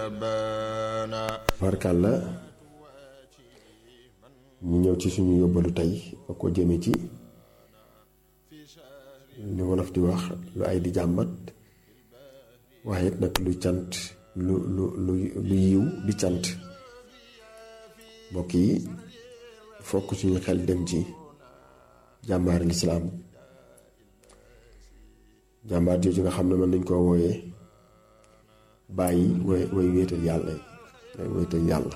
barkàlla ñu ñëw ci suñu yóbbalu tey ba ko jëme ci li wolof di wax lu ay di jàmbat waaye it nag lu cant lu lu lu lu yiw di cant mbokk yi fokk suñu xel dem ci jàmbaari lislaam jàmbaar jooju nga xam ne mën nañ koo wooyee bàyyi way way wéetal yàlla way wéetal yàlla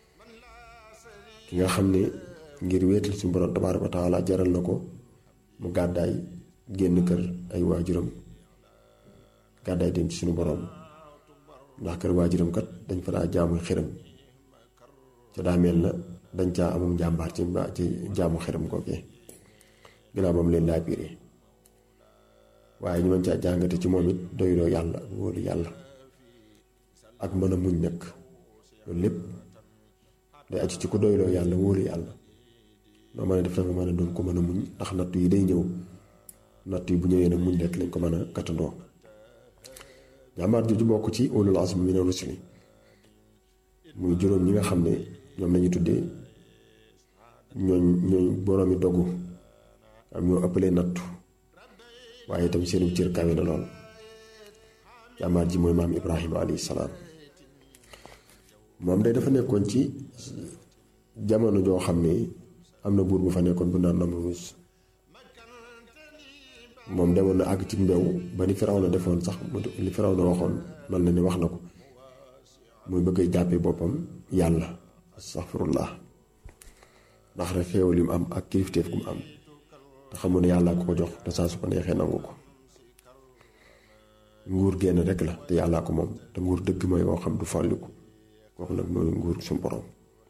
ki nga xam ne ngir wéetal suñu borom tabaaraka wa taala jaral na ko mu gàddaay génn kër ay waajuram gàddaay dem ci suñu borom ndax kër waajuram kat dañ fa daa jaamu xiram ca daa mel na dañ caa amum jàmbaar ci ci jaamu xiram kookee ginnaaw ba mu leen laa biire waaye ñu mën caa jàngate ci moom it doyloo yàlla ak wóolu yàlla ak mën a muñ nag loolu lépp day aju ci ko doyloo yàlla wóolu yàlla noo mën a def nga mën a doon ko mën a muñ ndax natt yi day ñëw natt yi bu ñëwee nag muñ rekk lañ ko mën a kattandoo jàmbaar jooju bokk ci ulul azmi mina rusuli muy juróom ñi nga xam ne ñoom lañu tuddee ñooñ ñooñ boroomi dogu am ñoo ëppalee nattu waaye itam seenu cër kawe na lool jàmbaar ji mooy maam Ibrahima alayhi salaam moom day dafa nekkoon ci jamono joo xam ne am na buur bu fa nekkoon bu naan Namruus moom demoon na àgg ci mbew ba ni Firawna defoon sax li Firawna waxoon man na ne wax na ko muy bëgg a jàppee boppam yàlla astaxfirullah ndax rek xéewal li mu am ak kilifteef gu mu am te xamul ne yàllaa ko ko jox te saa su ko neexee nangu ko nguur génn rek la te yàllaa ko moom te nguur dëgg mooy woo xam du fàlliku kooku nag mooy nguur suñu borom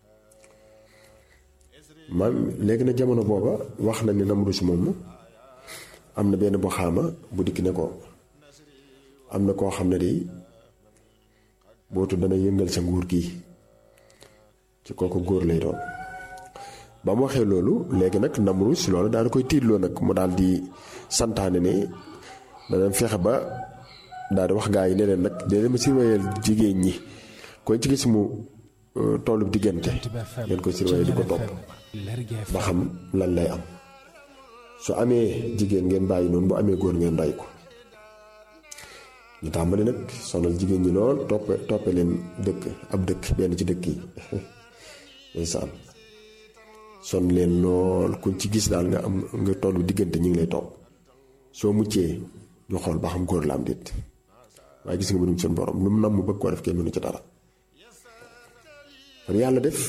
maam léegi na jamono booba wax na ne Namruus moom am na benn bu xaama bu dikk ne ko am na koo xam ne de bootu dana yëngal sa nguur gi ci kooku góor lay doon ba mu waxee loolu léegi nag Namruus loolu daal di koy tiitloo nag mu daal di santaane ne dana fexe ba daal di wax gaa yi ne leen nag dee ma surveiller jigéen ñi koy ci gis mu tollu diggante ngeen ko surveiller di ko topp ba xam lan lay am su amee jigéen ngeen bàyyi noonu bu amee góor ngeen rey ko ñu tàmbali nag sonal jigéen ñi lool toppe toppe leen dëkk ab dëkk benn ci dëkk yi ndeysaan son leen lool kuñ ci gis daal nga am nga tollu diggante ñi ngi lay topp soo muccee ñu xool ba xam góor la am déet waaye gis nga mënum seen borom lu mu nam mu bëgg koo def kenn mënu ci dara kon yàlla def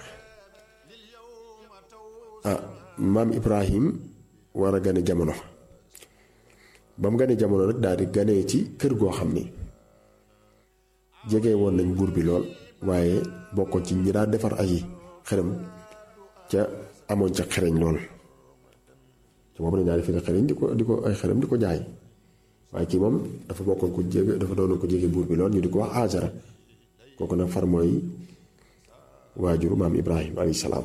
ah maam Ibrahim war a gane jamono ba mu gane jamono nag daal di ganee ci kër goo xam ni jege woon nañ buur bi lool waaye bokkoon ci ñi daa defar ay xërëm ca amoon ca xereñ lool ci boobu dañ daal di fi xereñ di ko di ko ay xërëm di ko jaay waaye kii moom dafa bokkoon ko jege dafa doonoon ko jege buur bi lool ñu di ko wax Azara kooku nag far mooy waajuru maam Ibrahima alayhi salaam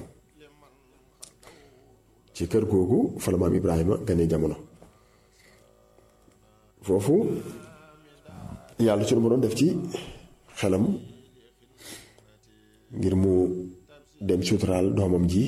ci kër googu fa la maam Ibrahima gane jamono foofu yàlla suñu mënoon def ci xelam ngir mu dem suturaal doomam ji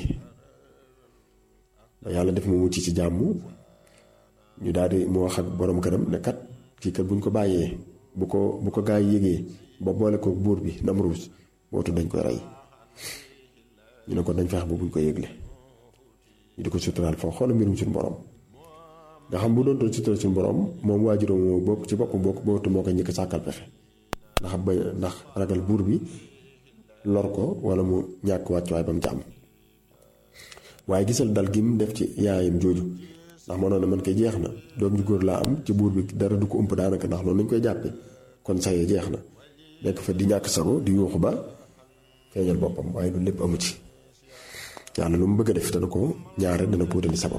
ba yàlla def mu mucc ci jàmm ñu daal di mu wax ak borom këram ne kat kii kat buñ ko bàyyee bu ko bu ko gaa yi yégee ba boole ko buur bi Namruus bootu dañ koy rey ñu ne ko dañ feex ba buñ ko yégle ñu di ko suturaal foofu xoolal mbirum suñu borom nga xam bu doon doon suturaal suñu borom moom waajuram moo bokk ci boppam bokk bootu moo ko ñëkk sàkkal pexe ndax ba ndax ragal buur bi lor ko wala mu ñàkk wàccuwaay ba mu ci am waaye gisal dal gi mu def ci yaayam jooju ndax mënoon na man koy jeex na doom ju góor laa am ci buur bi dara du ko ëmp daanaka ndax loolu nañ koy jàppe kon sayee jeex na nekk fa di ñàkk sago di yuuxu ba feeñal boppam waaye loolu lépp amu ci yàlla lu mu bëgg a def dana ko ñaare dana puutali sabab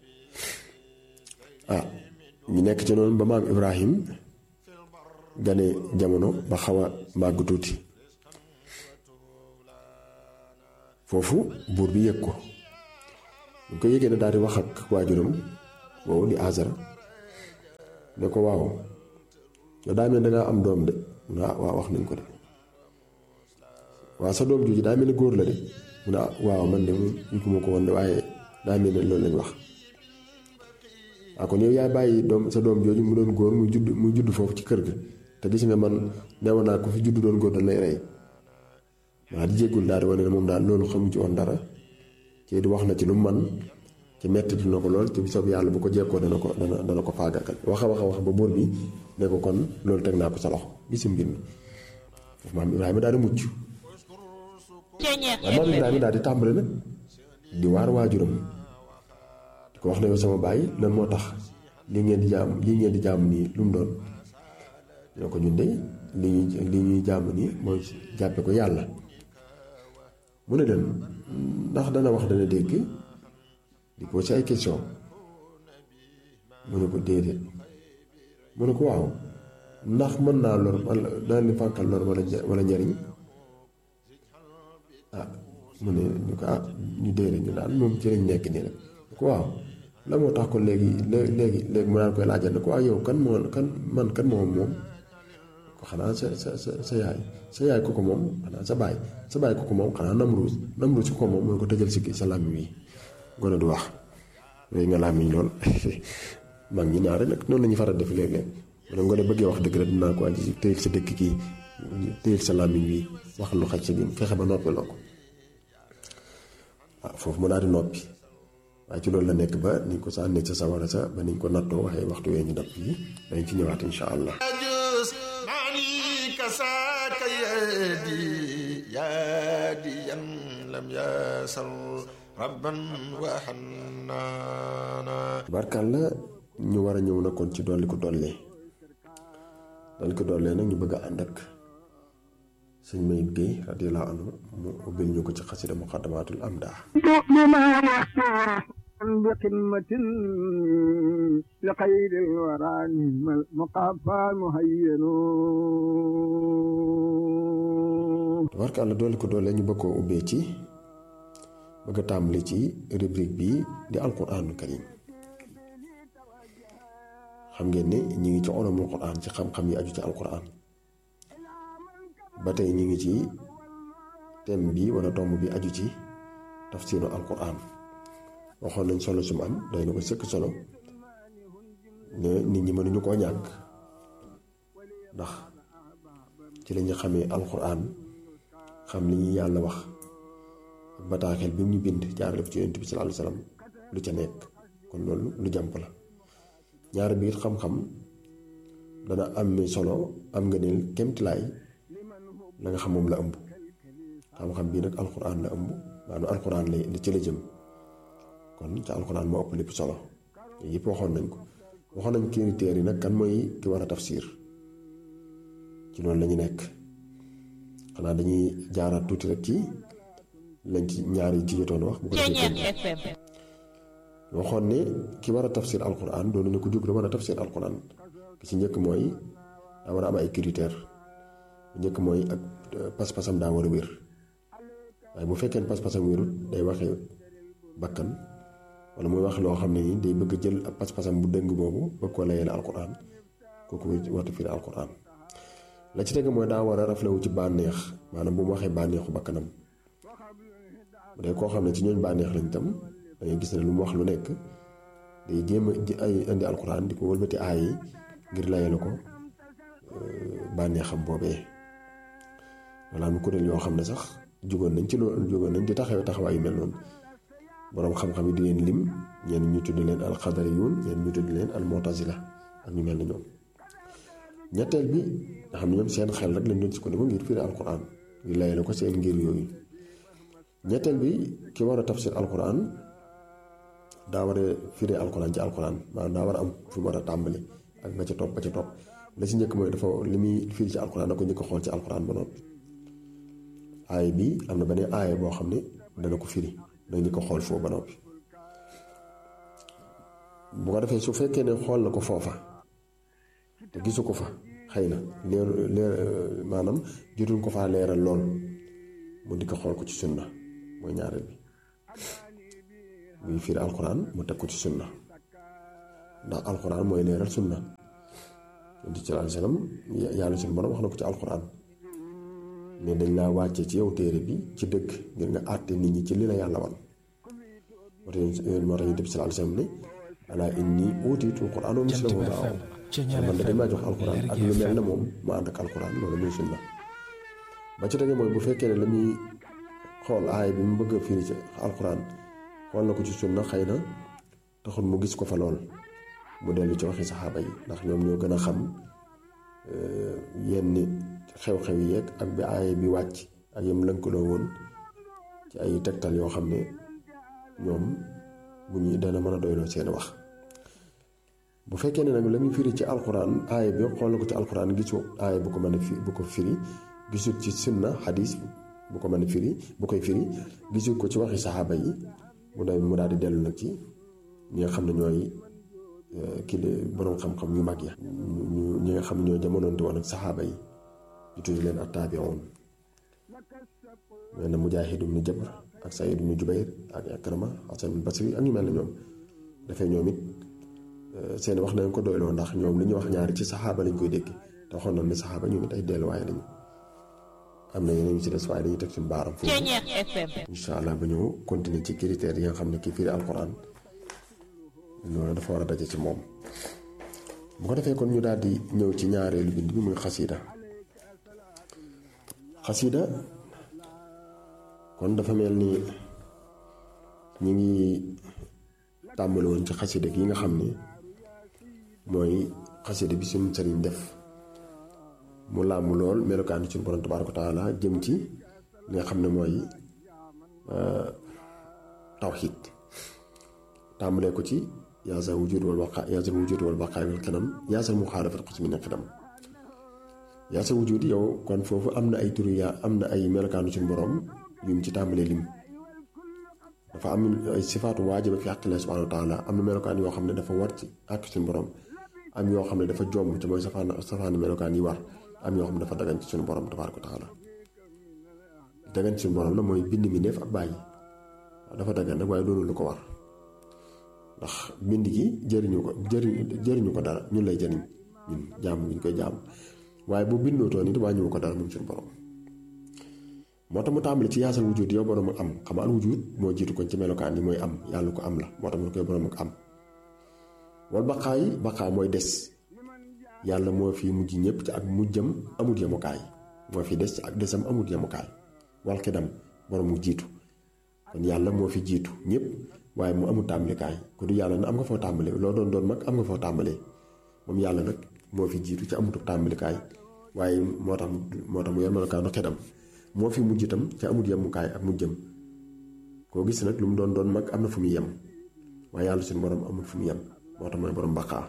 ah ñu nekk ci noonu ba maam Ibrahim gane jamono ba xaw a màgg tuuti foofu buur bi yëg ko bu ko yëgee ne daal di wax ak waajuram woowu di Azara ne ko waaw yow daa mel dangaa am doom de waaw waaw wax nañ ko de waaw sa doom jooju daa mel ni góor la de mu ne ah waaw man de moom yëguma ko woon de waaye daa mel ne loolu lañ wax waaw kon yow yaay bàyyi doom sa doom jooju mu doon góor muy judd muy judd foofu ci kër ga te gis nga man newoon naa ko fi judd doon góor dañ lay rey waa di jéggul daal di wane ne moom daal loolu xamu ci woon dara ci di wax na ci lu mu man ci metti dina ko lool te bisab yàlla bu ko jekkoo dana ko dana dana ko faagakal wax a wax a wax ba buur bi ne ko kon loolu teg naa ko sa loxo gisi mbir mi foofu maam Ibrahima daal di mucc waaye maam Ibrahima daal di tàmbale nag di waar waajuram di ko wax ne yow sama baay lan moo tax lii ngeen di jaam lii ngeen di jaamu nii lu mu doon ñoo ko ñun de li ñuy li ñuy jaamu nii mooy jàppe ko yàlla mu ne leen ndax dana wax dana dégg di posé ay question mu ne ko déedéet mu ne ko waaw ndax mën naa lor wala dana leen fànkal lor wala wala njariñ ah mu ne ñu ko ah ñu déedéet ñu daal moom ci lañ nekk nii rek ko waaw la moo tax ko léegi léegi léegi mu daan koy laajal ne ko waaw yow kan moo kan man kan moom moom ko xanaa sa sa sa sa yaay sa yaay ko ko moom xanaa sa baay sa baay ko ko moom xanaa namruus namruus ko ko moom mu ne ko tëjal si sa làmmiñ wi gone du wax léegi nga làmmiñ lool mag ñi ñaare nag noonu la ñuy faral def léeg-léeg mu ne ngone bëggee wax dëgg rek dinaa ko andi si tëyil sa dëkk kii tëyil sa làmmiñ wi wax lu xaj sa gim fexe ba noppi loo ko waaw foofu mu daal di noppi waaye ci loolu la nekk ba niñ ko sànnee sa sawara sa ba niñ ko nattoo waxee waxtu wee ñu dab fii dañ ci ñëwaat insha allah كساك يدي ياديا لم يسر ربا وحنانا barkalla ñu war a ñëw na kon ci dolli ko dollee dolli ko dollee nag ñu bëgg a ànd ak sëñ Mayib Guèye radiyallahu anhu mu ubbil ñu ko ci xasida muqaddamatul amdah بقمة لخير الورى نعم المقافى مهين tabarkàlla dolli ko doole ñu bëgg koo ubbee ci bëgg a tàmbali ci rubrique bi di alquraanul karim xam ngeen ne ñu ngi ci ulumul quraan ci xam-xam yi aju ci alquraan ba tey ñu ngi ci thème bi wala tomb bi aju ci tafsiru alquraan waxoon nañ solo su mu am doy na ko sëkk solo ne nit ñi mënuñu koo ñàkk ndax ci lañu xamee alxuraan xam li ñuy yàlla wax ak bataaxel bi ñu bind jaarale ko ci yonent bi sallallahu alayhi wasallam lu ca nekk kon loolu lu jàmp la ñaar biir xam-xam dana am solo am nga ne kemtilaay la nga xam moom la ëmb xam-xam bii nag alxuraan la ëmb maanaam alxuraan la li ci la jëm kon ca alxuraan moo ëpp lépp solo yëpp waxoon nañ ko waxoon nañ critères yi nag kan mooy ki war a tafsir ci loolu lañu nekk xanaa dañuy jaaraat tuuti rek ci lañ ci ñaar yi ci jotoon wax bu ko defee waxoon ne ki war a tafsir alxuraan doon ne ko jóg da war a tafsir alxuraan ki ci njëkk mooy daa war a am ay critères bu njëkk mooy ak pas-pasam daa war a wér waaye bu fekkee pas-pasam wérut day waxee bakkan wala muy wax loo xam ne nii day bëgg jël ak pas-pasam bu dëng boobu bëgg ko layale alquran kooku warta firi alquran la ci teg mooy daa war a raflewu ci bànneex maanaam bu mu waxee bànneexu bakkanam bu dee koo xam ne ci ñooñ bànneex lañ tam da ngay gis ne lu mu wax lu nekk day jéem a ay indi alquran di ko wëlbati aay yi ngir layale ko bànneexam boobee wala am kuréel yoo xam ne sax jugoon nañ ci loolu jugoon nañ di taxawee taxawaay yu mel noonu boroom xam-xam yi di leen lim ñenn ñu tudd leen alxadariyuun ñenn ñu tudd leen almutazila ak ñu mel ni ñoom ñetteel bi nga xam ne ñoom seen xel rek lañ doon sukkandiku ngir firi alquran ngir layale ko seen ngir yooyu ñetteel bi ki war a tafsir alquran daa war a firi alquran ci alquran maanaam daa war a am fu mu war a tàmbali ak ba ca topp ba ca topp la ci njëkk mooy dafa li muy firi ci alquran da ko njëkk xool ci alquran ba noppi aaya bi am na beneen aaya boo xam ne dana ko firi dañ ñu ko xool foofu ba noppi bu ko defee su fekkee ne xool na ko foofa te gisu ko fa xëy na leer leer maanaam jotuñ ko faa leeral lool mu di ko xool ko ci sunna mooy ñaareel bi muy firi alxuraan mu teg ko ci sunna ndax alxuraan mooy leeral sunna yonent ci alayhi salaam yàlla suñu borom wax na ko ci alxuraan ne dañ laa wàcce ci yow téere bi ci dëgg ngir nga àtte nit ñi ci li la yàlla wan moo tax moo tax ñu def sallallahu alayhi wasallam ne alaa inni uutiitul qur'aan wa mislahu ma'ahu man da dañ maa jox alquran ak lu mel ne moom ma ànd ak alquran loolu muy sunna ba ci tege mooy bu fekkee ne la muy xool aay bi mu bëgg a firi ci alquran xool na ko ci sunna xëy na taxul mu gis ko fa lool mu dellu ci waxi saxaaba yi ndax ñoom ñoo gën a xam yenn xew-xew yi yeeg ak bi aay bi wàcc ak yam lënkaloo woon ci ay tegtal yoo xam ne ñoom bu ñuy dana mën a doyloo seen wax bu fekkee ne nag la muy firi ci alquran aaya bi xool na ko ci alquran gisu aaya bu ko mën a fi bu ko firi gisul ci sunna xadis bu ko mën a firi bu koy firi gisul ko ci waxi saxaaba yi mu day mu daal di dellu nag ci ñi nga xam ne ñooy kii de boroom xam-xam yu mag ya ñu ñi nga xam ne ñoo jamonoonte woon ak saxaaba yi ñu tudd leen ak taabi'un mel na Mujaahid ibn Jabr ak Saïd ibn Jubayr ak Ikrama Hasan al-Basri ak ñu mel ne ñoom dafay ñoom it seen wax nañ ko doyloo ndax ñoom li ñuy wax ñaari ci saxaaba lañ koy dégg te waxoon nañ ne saxaaba ñoom it ay delluwaay lañu am na yeneen yu ci des waaye dañuy teg suñu baaram foofu incha allah ba ñëw continuer ci critères yi nga xam ne kii firi alquran loolu dafa war a daje ci moom bu ko defee kon ñu daal di ñëw ci ñaareelu bind bi muy xasida xasida kon dafa mel ni ñi ngi tàmbali woon ci xasida gi nga xam ne mooy xasida bi suñu sëriñ def mu làmb lool melokaani suñu borom tabaaraka taala jëm ci li nga xam ne mooy tawxiid tàmbalee ko ci yaasal wujud wal baqa yaasal wujud wal baqa wal kanam yaasal muxaalafat xos mi ne xidam yaasal wujud yow kon foofu am na ay turu yaa am na ay melokaani suñu borom yum ci tàmbalee lim dafa am ay sifaatu waajiba fi xaqillah subhanahu wa taala am na melokaan yoo xam ne dafa war ci àq suñu borom am yoo xam ne dafa jomb te mooy safaan safaan melokaan yi war am yoo xam ne dafa dagan ci suñu borom tabaaraka wa taala dagan ci suñu borom la mooy bind mi def ak bàyyi dafa dagan nag waaye doonul lu ko war ndax bind gi jëriñu ko jëriñu jëriñu ko dara ñun lay jëriñ ñun jaamu gi ñu koy jaam waaye bu bindootoo nit wàññiwu ko dara moom suñu borom moo tax mu tàmbali ci yaasal wujud yow borom ak am xam al wujud moo jiitu kon ci melokaan yi mooy am yàlla ko am la moo tax mu ne koy borom ak am wal baqaay baqaa mooy des yàlla moo fi mujj ñëpp ci ak mujjam amut yemukaay moo fi des ci ak desam amut yemukaay wal xidam borom mu jiitu kon yàlla moo fi jiitu ñëpp waaye mu amul tàmbalikaay ku du yàlla na am nga foo tàmbale loo doon doon mag am nga foo tàmbalee moom yàlla nag moo fi jiitu ci amutu tàmbalikaay waaye moo tax moo tax mu yor melokaanu xidam moo fi mujj itam ca amut yemukaay ak mujjam koo gis nag lu mu doon doon mag am na fu muy yem waaye yàlla suñu borom amul fu mu yem moo tax mooy borom baqaa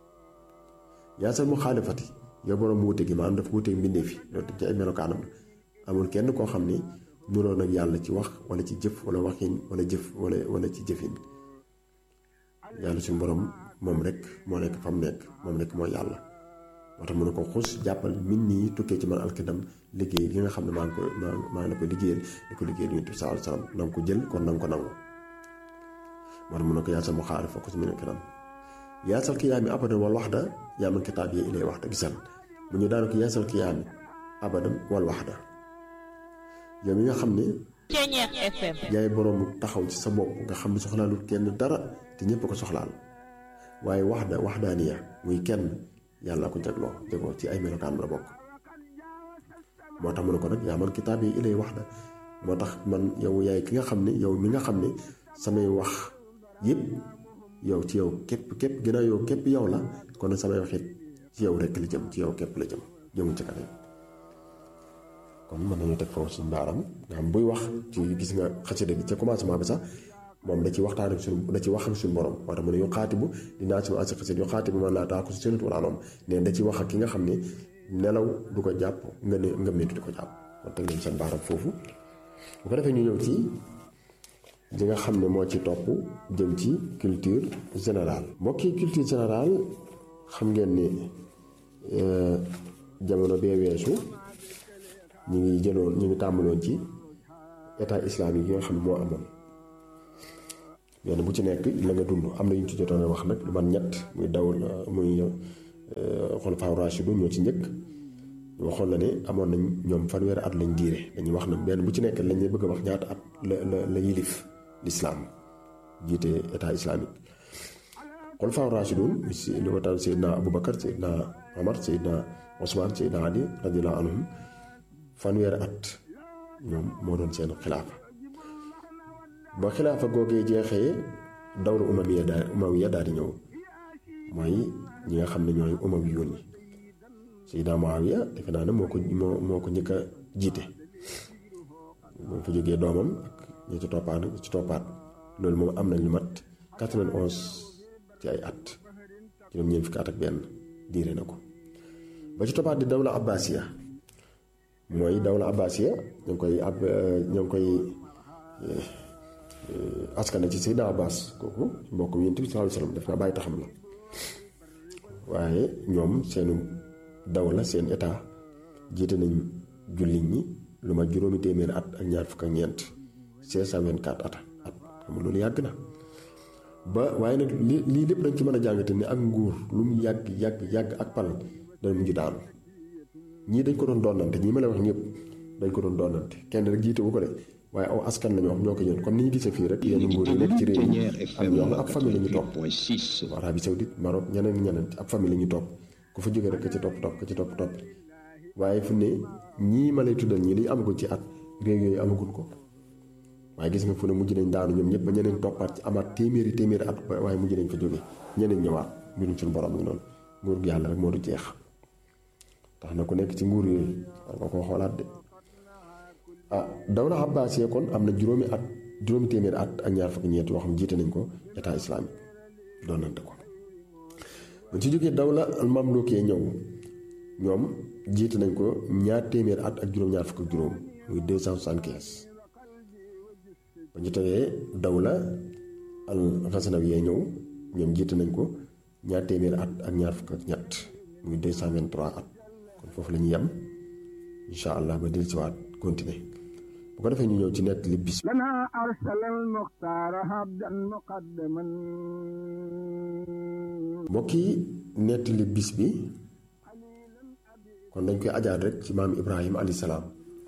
yaasal mu xaalifati yow borom mu wute gi maanaam dafa wuteeg mbindeef yi loolu ci ay melokaanam amul kenn koo xam ne nuroon ak yàlla ci wax wala ci jëf wala waxin wala jëf wala wala ci jëfin yàlla suñu borom moom rek moo nekk fa mu nekk moom rek mooy yàlla moo tax mu ne ko xus jàppal min nii tukkee ci man alkidam liggéey li nga xam ne maa ngi ko maa ngi la ko liggéeyal di ko liggéeyal yonent bi sallallahu alayhi wasallam na nga ko jël kon na nga ko nangu moo tax mu ne ko yaasal mu xaari fa ko si min alkidam yaasal kiyaami abadan wal waxda yaa man kitaab yi ilay waxda gisal mu ñu daana ko yaasal kiyaami abadan wal waxda yow mi nga xam ne yaay boroomu taxaw ci sa bopp nga xam ne soxlaalul kenn dara te ñépp ko soxlaal waaye waxda waxdaaniya muy kenn yàlla ko jagloo jagoo ci ay melokaan la bokk moo tax mu ne ko nag yaa man kitaab yi ilay waxda moo tax man yow yaay ki nga xam ne yow mi nga xam ne samay wax yépp yow ci yow képp képp ginnaaw yow képp yow la kon samay wax it ci yow rekk la jëm ci yow képp la jëm jëmu ci kanam kon mën nañu teg foofu suñu baaram nga xam buy wax ci gis nga xasida bi ca commencement bi sax moom da ci waxtaan ak suñu da ci wax ak suñu borom moo tax mu ne yu xaatibu dinaa ci ma asi xasida yu xaatibu man laa taaku si seenut wala noom ne da ci wax ak ki nga xam ne nelaw du ko jàpp nga ne nga métti di ko jàpp kon teg leen seen baaram foofu bu ko defee ñu ñëw ci li nga xam ne moo ci topp jëm ci culture générale mbokki culture générale xam ngeen ni jamono bee weesu ñu ngi jëloon ñu ngi tàmbaloon ci état islamique yi nga xam ne moo amoon benn bu ci nekk la nga dund am na yu ñu ci jotoon a wax nag lu man ñett muy daw muy xulafaa raashidu ñoo ci njëkk waxoon na ne amoon nañ ñoom fanweeri at lañ diire dañuy wax na benn bu ci nekk lañ bëgg a wax ñaata at la la la yilif lislaam jiite état islamique xulafaa rashidun si li ko taal Seydina Aboubacar Seydina Omar Seydina Ousmane Seydina Ali radiyallahu anhum fanweeri at ñoom moo doon seen xilaafa ba xilaafa googee jeexee dawra umamiya daal umawiya daal di ñëw mooy ñi nga xam ne ñooy umawiyuun yi Seydina Muawiya defe naa ne moo ko moo moo ko njëkk a jiite moo fa jógee doomam ak ñi ci toppaat ci toppaat loolu moom am nañ lu mat 91 ci ay at juróom ñeent fukki at ak benn diire na ko ba ci toppaat di dawla abbasiya mooy dawla abbasiya ñu ngi koy ab ñu ngi koy askana ci Seydina Abbas kooku mbokk Yonent bi sallallahu alayhi wasallam def naa bàyyi taxam la waaye ñoom seenu dawla seen état jiite nañ jullit ñi lu ma juróomi téeméeri at ak ñaar fukk ak ñeent 524 at at xam nga loolu yàgg na ba waaye nag li lii lépp dañ ci mën a jàngate ni ak nguur lu mu yàgg yàgg yàgg ak pal dana mujj daanu ñii dañ ko doon doonante ñii ma la wax ñëpp dañ ko doon doonante kenn rek jiite wu ko de waaye aw askan la ñu wax ñoo ko ñëw comme ni ñu gisee fii rek yenn nguur yi nekk ci réew mi am ñoo xam ab famille la ñu topp Arabie Saoudite Maroc ñeneen ñeneen ab famille la ñu topp ku fa jógee rek ka ci topp topp ka ci topp topp waaye fu ne ñii ma lay tuddal ñii li amagul ci at réew yooyu amagul ko waaye gis nga fu ne mujj nañ daanu ñoom ñëpp ba ñeneen toppaat ci amaat téeméeri téeméeri at waaye mujj nañ fa jóge ñeneen ñëwaat mbirum suñu borom ngi noonu nguur gi yàlla rek moo du jeex tax na ku nekk ci nguur yooyu war nga koo xoolaat de ah dawla abbasiya kon am na juróomi at juróomi téeméeri at ak ñaar fukki ñeent yoo xam jiite nañ ko état islamique doonante ko bu ci jógee dawla al mamlukee ñëw ñoom jiite nañ ko ñaar téeméeri at ak juróom-ñaar fukk ak juróom muy 275 ba ñu tegee dawla al xasanawiyee ñëw ñoom jiite nañ ko ñaar téeméeri at ak ñaar fukk ak ñett muy 223 at kon foofu la ñuy yem incha allah ba dellusiwaat continuer bu ko defee ñu ñëw ci nett li bis لنا أرسل المختار عبدا مقدما mbokk yi nett li bis bi kon dañ koy ajaat rek ci maam Ibrahima alayhi salaam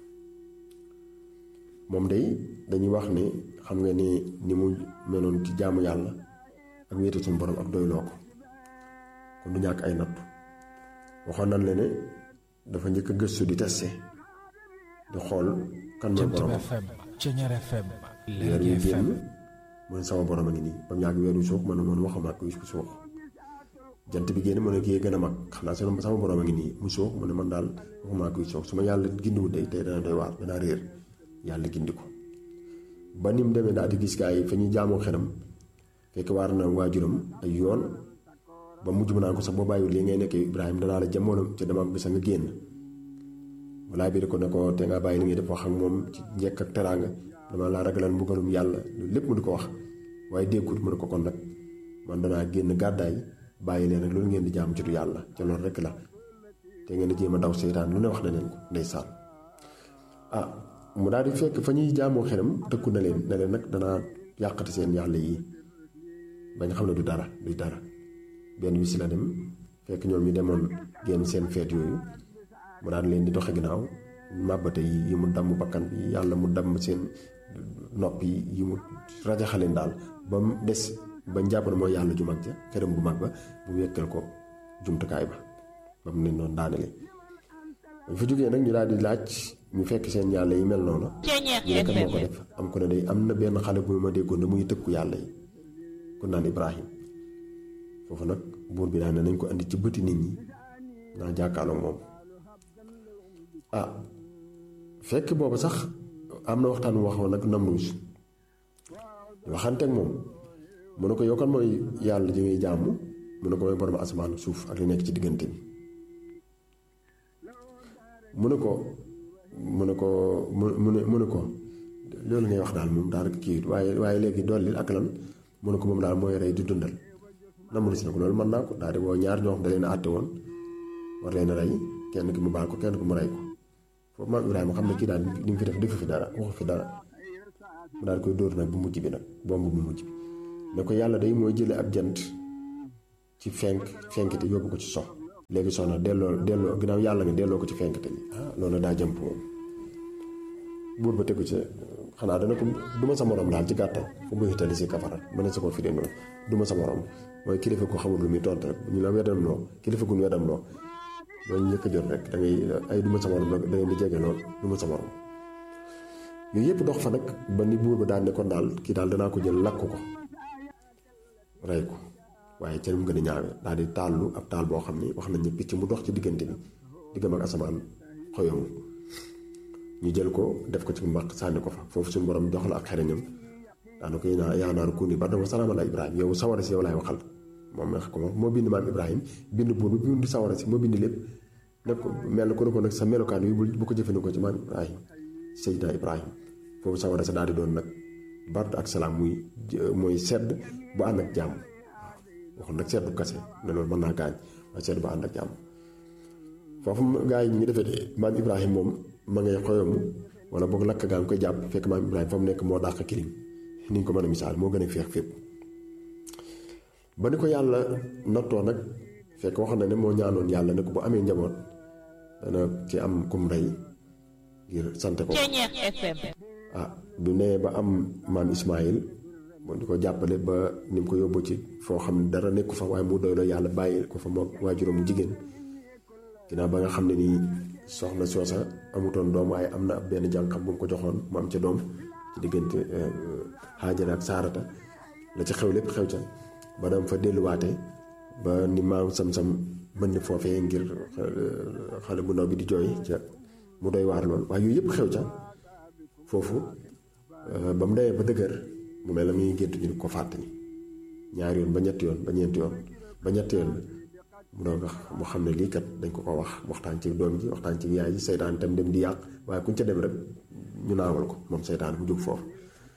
moom day dañuy wax ne xam nga ne ni mu meloon ci jaamu yàlla ak wéete suñu borom ak doyloo ko kon du ñàkk ay nattu waxoon nañ la ne dafa njëkk a gëstu di testé di xool kan mooy borom FM Ceñeer FM weer wi génn mu ne sama borom a ngi nii ba mu yàgg weer wi suux man man waxuma ak kuy suux jant bi génn mu ne kii gën a mag xanaa sama sama borom a ngi nii mu suux mu ne man daal waxuma ak kuy suux su ma yàlla gindiwul day tey dana doy waar danaa réer yàlla gindi ko ba ni mu demee daal di gis gaa yi fa ñuy jaamoo xelam fekk waar na waajuram ay yoon ba mujj mu naan ko sax boo bàyyiwul li ngay nekkee Ibrahima danaa la jamono ca dama ak bisa nga génn walaa biir ko ne ko te nga bàyyi li ngay def wax ak moom ci njëkk ak teraanga dama laa ragalal mbugalum yàlla loolu lépp mu di ko wax waaye déggut mu ne ko kon nag man danaa génn gàddaay bàyyi leen rek loolu ngeen di jaam ci du yàlla ca loolu rek la te ngeen di jéem a daw seytaan lu ne wax na leen ko ndeysaan ah mu daal di fekk fa ñuy jaamoo xelam tëkku na leen ne leen nag danaa yàqati seen yàlla yi bañ xam ne du dara du dara benn bis la dem fekk ñoom ñu demoon génn seen feet yooyu mu daan leen di doxe ginnaaw màbbate yi yi mu damm bakkan bi yàlla mu damm seen nopp yi yi mu rajaxaleen daal ba mu des ba njàpp na mooy yàlla ju mag ja këram bu mag ba mu wekkal ko jumtukaay ba ba mu ne noonu daanele dañ fa jógee nag ñu daal di laaj ñu fekk seen yàlla yi mel noonu ñu nekk moo ko def am ko ne day am na benn xale bu ma déggoon ne muy tëkku yàlla yi ku naan Ibrahim foofu nag buur bi daan ne nañ ko andi ci bëti nit ñi naa jàkkaarloog moom ah fekk boobu sax am na waxtaan waxoon nag Namruus waxanteeg moom mu ne ko yow kan mooy yàlla ji ngay jàmm mu ne ko mooy borom asamaan suuf ak li nekk ci diggante bi mu ne ko mu ne ko mu mu ne mu ne ko loolu ngay wax daal moom daal kii waaye waaye léegi dolli ak lan mu ne ko moom daal mooy rey di dundal Namruus ne ko loolu mën naa ko daal di woo ñaar ñoo xam da leen a àtte woon war leen a rey kenn ki mu baal ko kenn ki mu rey ko foofu maam Ibrahima xam ne kii daal li mu fi def defu fi dara waxu fi dara mu daal koy dóor nag bu mujj bi nag bomb bu mujj bi ne ko yàlla day mooy jële ab jant ci fenk fenkite yóbbu ko ci sox léegi soxna delloo delloo ginnaaw yàlla nga delloo ko ci fenkate bi ah loolu daa jëmp moom buur ba tegu ci xanaa dana ko du ma sa morom daal ci gàttal fu mu hitali si kafara mën na sa ko fi de noonu du ma sa morom mooy kilifa ko xamul lu muy tontu rek ñu la weddam loo kilifa gu ñu weddam loo loolu njëkk a jot rek da ngay ay du ma sa morom da ngay di jege lool du ma sa morom yooyu yëpp dox fa nag ba ni buur ba daal ne kon daal kii daal danaa ko jël lakk ko rey ko waaye ca mu gën a ñaawe daal di taallu ab taal boo xam ni wax nañ ne picc mu dox ci diggante bi diggam ak asamaan xoyomu ñu jël ko def ko ci mbaq sànni ko fa foofu suñu borom jox la ak xereñam daana ko yaa yaa naaru kuuni bardan wa salaaman ala Ibrahima yow sawara si yow laay waxal moom wax ko moom moo bind maam Ibrahima bind buur bi bind sawara si moo bind lépp nag ko mel ko ne ko nag sa melokaan wi bu ko jëfandikoo ci maam Ibrahima Seydina Ibrahima foofu sawara sa daal di doon nag bard ak salaam muy mooy sedd bu ànd ak jàmm waxul nag seddu kase ne loolu mën naa gaañ waaye sedd bu ànd ak jàmm foofu gaa yi ñu defee de maam Ibrahima moom ma ngay xoyomu wala boog lakk gaa ngi koy jàpp fekk maam Ibrahima fa mu nekk moo dàq kilim ni ñu ko mën a misaal moo gën a féex fépp ba ni ko yàlla nattoo nag fekk wax na ne moo ñaanoon yàlla ne ko bu amee njaboot dana ci am kum rey ngir sante ko ah bu nee ba am maam Ismaayil moo di ko jàppale ba ni mu ko yóbbu ci foo xam ne dara nekku fa waaye mu doy la yàlla bàyyi ko fa moom waajuram jigéen ginnaaw ba nga xam ne nii soxna soosa amutoon doom waaye am na ab benn jànqam bu mu ko joxoon mu am ca doom ci diggante Haajara ak Saarata la ca xew lépp xew ca ba dam fa delluwaate ba ni maam sam-sam bënn foofee ngir xale bu ndaw bi di jooy ca mu doy waar lool waaye yooyu yëpp xew ca foofu ba mu demee ba dëgër mu mel na muy gént ñu ko fàttali ñaari yoon ba ñetti yoon ba ñeenti yoon ba ñetti yoon mu doog a mu xam ne lii kat dañ ko ko wax waxtaan ci doom ji waxtaan ci yaay ji seytaan tam dem di yàq waaye kuñ ca dem rek ñu naawal ko moom seytaan mu jóg foofu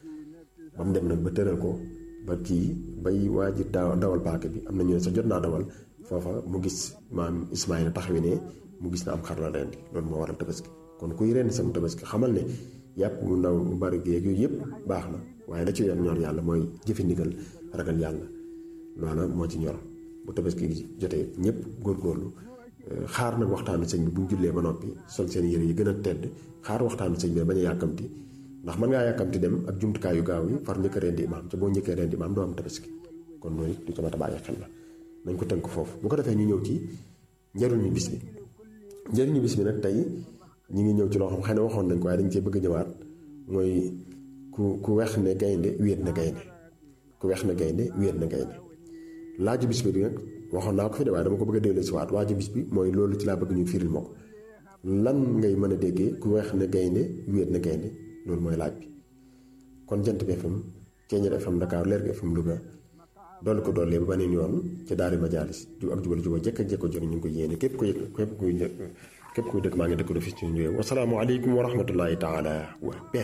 ba mu dem nag ba tëral ko ba kii bay waa ji dawal paaka bi am na ñu ne sa jot naa dawal foofa mu gis maam Ismaayla taxawi ne mu gis na am xar la rendi loolu moo waral tabaski kon kuy rendi sama tabaski xamal ne yàpp bu ndaw bu bari géeg yooyu yëpp baax na waaye la ci yoon ñor yàlla mooy jëfe ndigal ragal yàlla loola moo ci ñor bu tabaski gi jotee ñëpp góorgóorlu xaar nag waxtaanu sëñ bi bu ñu jullee ba noppi sol seen yére yi gën a tedd xaar waxtaanu sëñ bi bañ a yàkkamti ndax mën ngaa yàkkamti dem ak jumtukaay yu gaaw yi far njëkk a rendi imaam te boo njëkkee rendi imaam doo am tabaski kon loolu it du ko mat a bàyyi xel la nañ ko tënk foofu bu ko defee ñu ñëw ci njëriñu bis bi njëriñu bis bi nag tey ñi ngi ñëw ci loo xam xëy na waxoon nañ ko waaye dañ cee bëgg a ñëwaat mooy ku ku weex ne gaynde wéet na gaynde ku weex na gaynde wéet na gaynde laaju bis bi nag waxoon naa ko fi de waaye dama ko bëgg a delloo si waat laaju bis bi mooy loolu ci laa bëgg ñu firil ma ko lan ngay mën a déggee ku weex ne gaynde wéet na gaynde loolu mooy laaj bi kon jant bi FM Ceeñeer FM Dakar Leer gi FM Louga dolli ko dollee ba beneen yoon ca daari majaalis ju ak jubal juba jekk ak jekko jëriñ ñu ngi ko yéene képp ko yëg képp kuy képp kuy dëkk maa ngi dëkk do fi ci ñu wassalaamu aleykum wa rahmatullahi taala wa